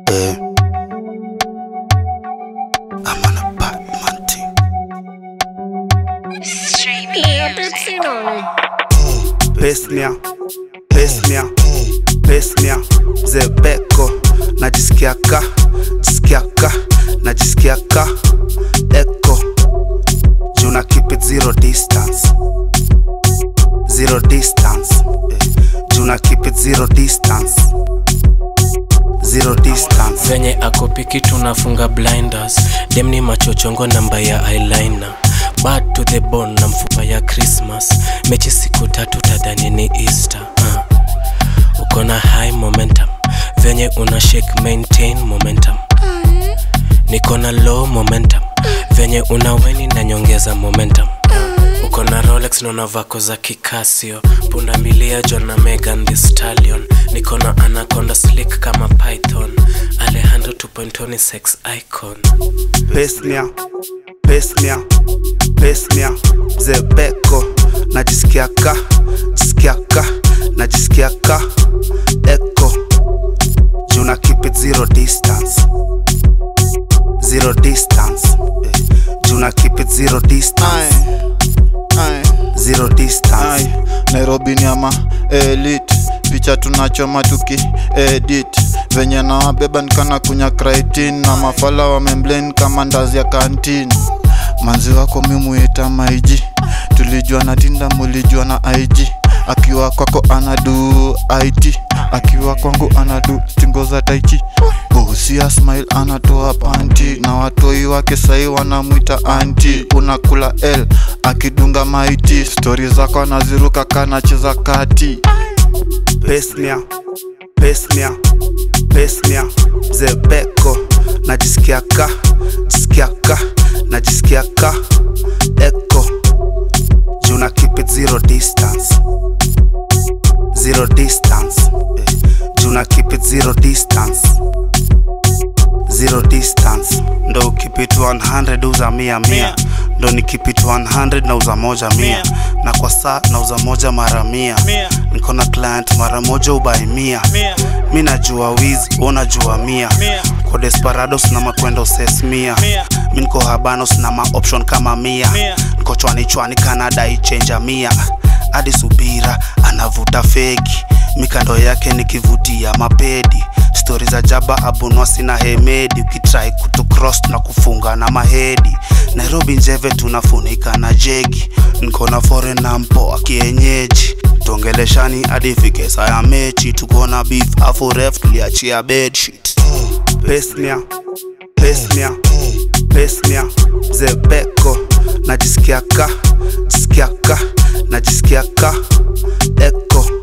Eh. I'm on a Batman team. Pesnia, pesnia, pesnia, zebeko najisikiaka, jisikiaka, najisikiaka eko juna keep it zero distance, zero distance, eh. juna keep it zero distance, zero distance. venye akopiki tunafunga blinders dem ni machochongo namba ya eyeliner bad to the bone na mfupa ya christmas mechi siku tatu tadhani ni easter uh. uko na high momentum venye una shake maintain momentum niko na low momentum venye una weni na nyongeza momentum uko na rolex naona vako za kikasio punda milia john na megan the stallion niko na anaconda slick kama python alejandro 2.0 ni sex icon pesnia pesnia pesnia zebeko najisikiaka jisikiaka najisikiaka eko juna keep it zero distance zero distance eh. juna keep it zero distance Aye, zero distance aye. nairobi ni ama elit picha tunachoma tuki edit venye nawabeba nikana kunya kritin na mafala wamemblen kama ndazi ya kantin manzi wako mimuita maiji tulijua na tinda mulijua na ig akiwa kwako anadu it akiwa kwangu anadu tingo za taichi bosia smile anatoa panti na watoi wake sai wanamwita anti unakula l akidunga maiti stori zako anaziruka kanacheza kati pesnia pesnia pesnia zebeko najisikiaka jisikiaka najisikiaka eko juna keep it zero distance zero distance eh. juna keep it zero distance zero distance ndo ukipit 100 uza mia mia ndo nikipit 100 na uza moja mia na kwa saa na uza moja mara mia niko na client mara moja ubai mia mi najua wizi unajua mia ko desperados na makwendo ses mia mi niko habanos na maoption kama mia niko chwani chwani kanada ichenja mia hadi subira anavuta fegi mikando yake nikivutia mapedi stori za jaba abunwasi na hemedi ukitrai kutucross na kufunga na mahedi nairobi njeve tunafunika na jegi niko na foreign na mpoa kienyeji tuongeleshani hadi fike saa ya mechi tuko na beef afu ref tuliachia bedsheet pesnia pesnia pesnia zebeko najisikiaka jisikiaka najisikiaka eko